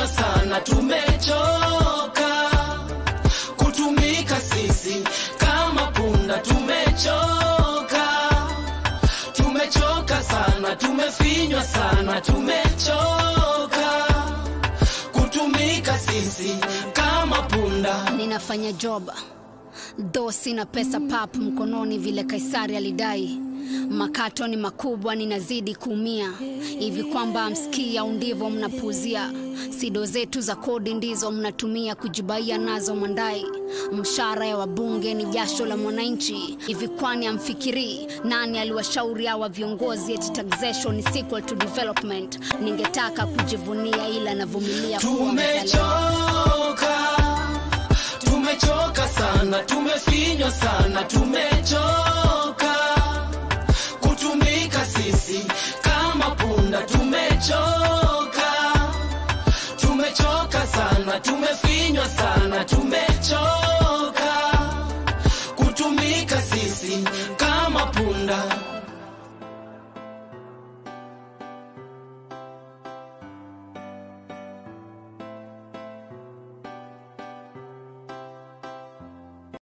tumefinywa sana, tumechoka kutumika sisi kama punda, tumechoka, tumechoka sana, tumefinywa sana, tumechoka kutumika sisi kama punda. ninafanya job dho sina pesa pap mkononi vile kaisari alidai makato ni makubwa ninazidi kuumia hivi kwamba msikii au ndivyo mnapuuzia sido zetu za kodi ndizo mnatumia kujibaia nazo mwandai mshara ya wabunge ni jasho la mwananchi hivi kwani amfikirii nani aliwashauri hawa viongozi eti taxation is equal to development ningetaka kujivunia ila navumilia kuwa mzalendo Tumechoka, tumechoka sana, tumefinywa sana, tumechoka kutumika sisi kama punda, tumechoka, tumechoka sana, tumefinywa